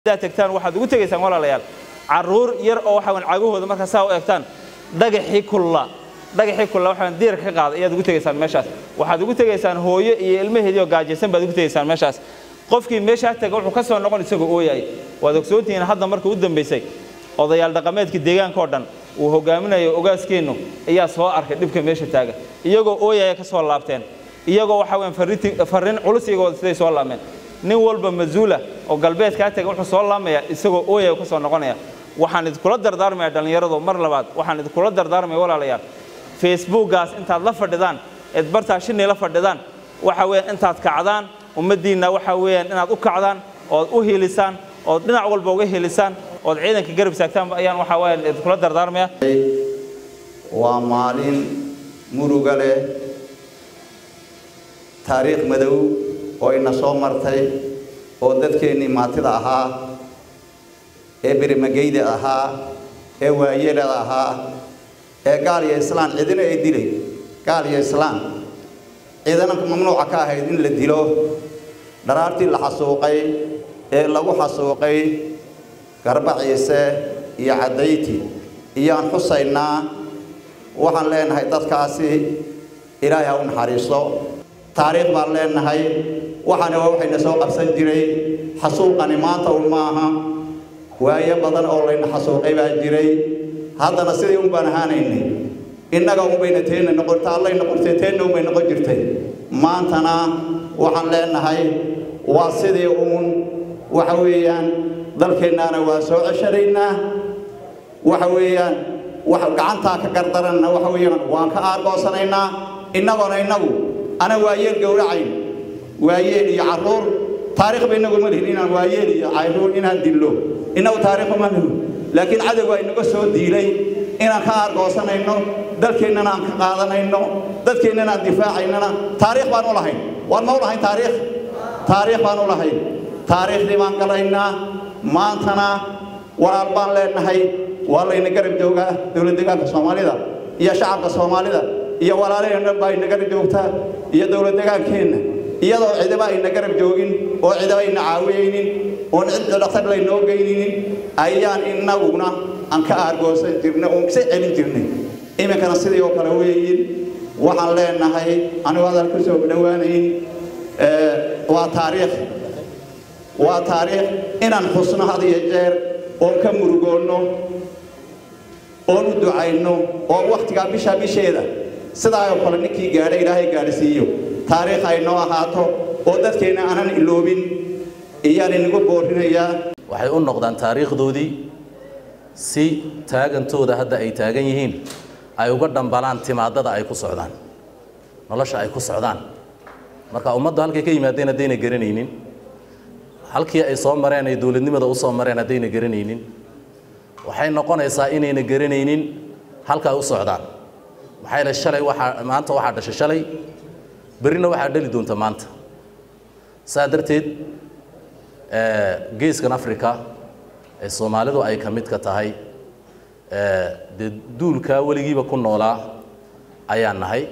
haddaad tagtaan waxaad ugu tegaysaan walaalayaal carruur yar oo waxa weyn cagahooda markaa saa u egtaan dhagaxii kulla dhagaxii kulla waxaan diirka ka qaada ayaad ugu tegaysaan meeshaas waxaad ugu tegaysaan hooyo iyo ilmaheedii oo gaajaysan baad ugu tegaysaan meeshaas qofkii meeshaa taga wuxuu ka soo noqon isagoo ooyay waad ogsoontihiin hadda marka u dambaysay odayaal dhaqameedka deegaanka oo dhan uu hogaaminayo ogaaskeennu ayaa soo arkay dhibka meesha taaga iyagoo ooyaya ka soo laabteen iyagoo waxa weyn farriin culus iyagoo siday soo laameen nin walba masuula oo galbeedkaa taga wuxuu soo laamaya isagoo ooyaya ka soo noqonaya waxaan idinkula dardaarmaya dhallinyaradu mar labaad waxaan idinkula dardaarmaya walaalayaal facebookgaas intaad la fadhidaan eed bartaa shinii la fadhidaan waxa weeyaan intaad kacdaan ummaddiinna waxa weeyaan inaad u kacdaan ood u hiilisaan ood dhinac walba uga hiilisaan ood ciidanka garab saagtaan ayaan waxa weeyaan idinkula dardaarmaya waa maalin muruga leh taariikh madow oo ina soo martay oo dadkeennii maatida ahaa ee berimageyda ahaa ee waayelada ahaa ee gaal iyo islaan cidina ay dilay gaal iyo islaan ciidana mamnuuca ka ahayd in la dilo dharaartii la xasuuqay ee lagu xasuuqay garba ciise iyo caddayti iyoaan xusaynaa waxaan leenahay dadkaasi ilaahay ha u naxariisto taariikh baan leenahay waxaana waa waxayna soo qabsan jiray xasuuqani maanta un maaha waayo badan oo layna xasuuqay baa jiray haddana sidii un baan ahaanaynay innaga unbayna teenna noqota allay noqotay teenna unbay noqon jirtay maantana waxaan leenahay waa sidii uun waxa weeyaan dalkeennaana waa soo ceshanaynaa waxa weeyaan wax gacantaa ka gardaranna waxa weeyaan waan ka aargoosanaynaa innagoona innagu ana waayeel gowracayn waayeel iyo carruur taariikhba innagu ma lihin inaan waayeel iyo carruur inaan dillo innagu taariikhba ma lihin laakiin cadowgaa inaga soo diilay inaan ka aargoosanayno dalkeennana aan ka qaadanayno dadkeennana aan difaacaynana taariikh baan u lahayn waan ma u lahayn taariikh taariikh baan u lahayn taariikhdii baan galaynaa maantana walaal baan leenahay waa layna garab joogaa dowlad deegaanka soomaalida iyo shacabka soomaalida iyo walaalaheen dhan baa ina garab joogtaa iyo dowlad deegaankeenna iyadoo cidiba ayna garab joogin oo cidiba ayna caawiyaynin oon cid dhaktar laynoo geyninin ayaan innaguna aan ka aargoosan jirnay oon ka celin jirnay iminkana sidii oo kale weeyin waxaan leenahay anigu hadal ku soo dhowaanayn waa taariikh waa taariikh inaan xusno had iyo jeer oon ka murugoonno oon u ducayno oo wakhtigaa bisha bisheeda sidaa oo kale ninkii gaadha ilaahay gaadhsiiyo taariikh ay noo ahaato oo dadkeenna aanan iloobin iyaan inagu boorinayaa waxay u noqdaan taariikhdoodii si taagantooda hadda ay taagan yihiin ay uga dhambalaan timaadada ay ku socdaan nolosha ay ku socdaan marka ummaddu halkay ka yimaadeen haddayna garanaynin halkii ay soo mareen ay dowladnimada u soo mareen haddayna garanaynin waxay noqonaysaa inayna garanaynin halka ay u socdaan maxaa yeele shalay waxaa maanta waxaa dhashay shalay berrina waxaa dhali doonta maanta saa darteed geeskan africa ee soomaalidu ay ka mid ka tahay dee duulkaa weligiiba ku noolaa ayaan nahay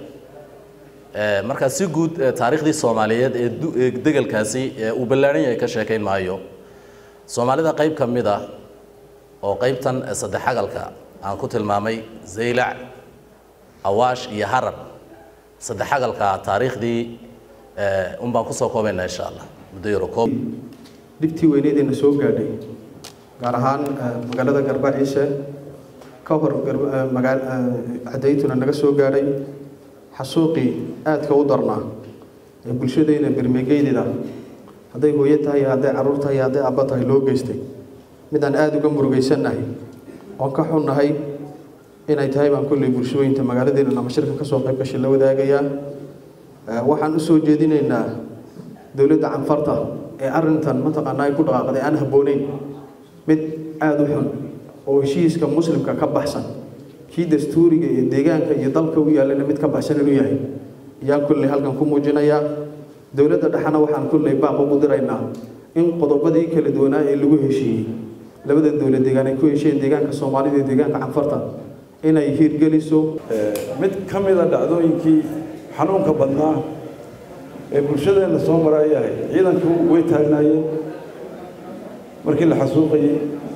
markaa si guud taariikhdii soomaaliyeed ee degelkaasi uu ballaadhan yahay ka sheekayn maayo soomaalida qayb ka mid ah oo qaybtan saddex agalka aan ku tilmaamay zaylac awaash iyo harab saddex agalka taariikhdii un baan kusoo koobaynaa insha allah muddo yaro koob dhibtii weyneedeenna soo gaadhay gaar ahaan magaalada garba ciise ka hor cadaytuna naga soo gaadhay xasuuqii aadka u darnaa ee bulshadayna bermegeydeeda hadday hooyo tahay hadday carruur tahay hadday abba tahay loo geystay midaan aada uga murugaysannahay oon ka xunnahay inay tahay baan kolley bulshooyinta magaaladeena ama shirka ka soo qayb gashay la wadaagayaa waxaan u soo jeedinaynaa dowladda canfarta ee arrintan mataqaanaa ay ku dhaqaaqday aan habbooneyn mid aada u xun oo heshiiska muslimka ka baxsan kii dastuuriga iyo deegaanka iyo dalka u yaallana mid ka baxsan inuu yahay ayaan kolley halkan ku muujinayaa dowladda dhexena waxaan kolley baaq ugu diraynaa in qodobadii kala duwanaa ee lagu heshiiyey labada dowlad deegaan ay ku heshiyeen deegaanka soomaalida iyo deegaanka canfarta inay hiirgeliso mid ka mida dhacdooyinkii xanuunka badnaa ee bulshadeenna soo maraayahay ciidanku way taagnaayeen markii la xasuuqayey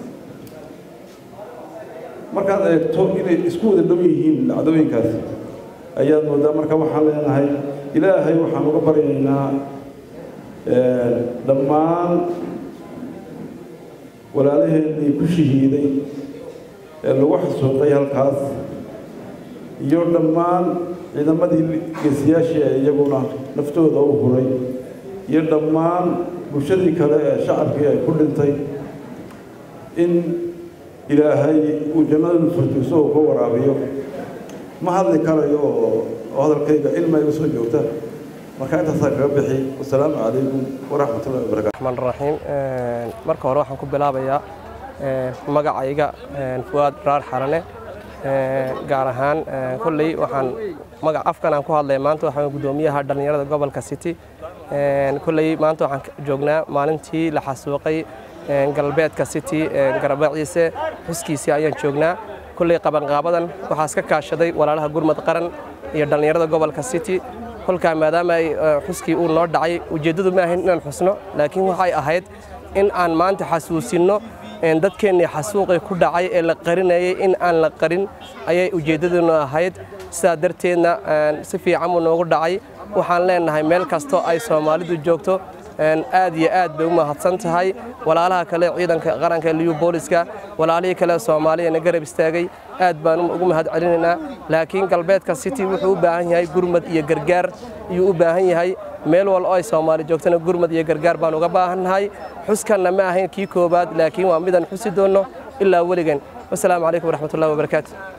markaad eegto inay isku wada dhow yihiin dhacdooyinkaasi ayaad moodaa marka waxaan leenahay ilaahay waxaan uga baryaynaa dhammaan walaalaheennii ku shahiiday ee lagu xasuuqay halkaas iyo dhammaan ciidamadii geesiyaashii ee iyaguna naftooda u huray iyo dhammaan bulshadii kale ee shacabkii ay ku dhintay in ilaahay uu jannada furtiiso uu ka waraabiyo ma hadli karayo oo hadalkayga ilma iga soo joogta marka intaasaa kaga bixi wasalaamu calaykum waraxmatullahi wabarakatu raxmaan raxiim marka hore waxaan ku bilaabayaa magacayga fuwaad raar xarane gaar ahaan kolley waxaan magac afkan aan ku hadlaya maanta waxaan guddoomiyaha dhallinyarada gobolka city kolley maanta waxaan joognaa maalintii la xasuuqay galbeedka city garabaciise xuskiisii ayaan joognaa kolley qabanqaabadan waxaa iska kaashaday walaalaha gurmad qaran iyo dhallinyarada gobolka city kolkaa maadaama ay xuskii uu noo dhacay ujeeddadu ma ahayn inaan xusno laakiin waxay ahayd in aan maanta xasuusinno dadkeennii xasuuqii ku dhacay ee la qarinayay in aan la qarin ayay ujeeddaduna ahayd sidaa darteedna si fiican buu noogu dhacay waxaan leenahay meel kastoo ay soomaalidu joogto aad iyo aad bay u mahadsan tahay walaalaha kale ciidanka qaranka ee liyu booliska walaalihii kale soomaaliyana garab istaagay aad baan ugu mahad celinaynaa laakiin galbeedka city wuxuu u baahan yahay gurmad iyo gargaar ayuu u baahan yahay meel wal oo ay soomaali joogtana gurmad iyo gargaar baan uga baahannahay xuskanna ma ahayn kii koowaad laakiin waa midaan xusi doonno ilaa weligan wasalaamu calaykum waraxmatullahi wabarakaatu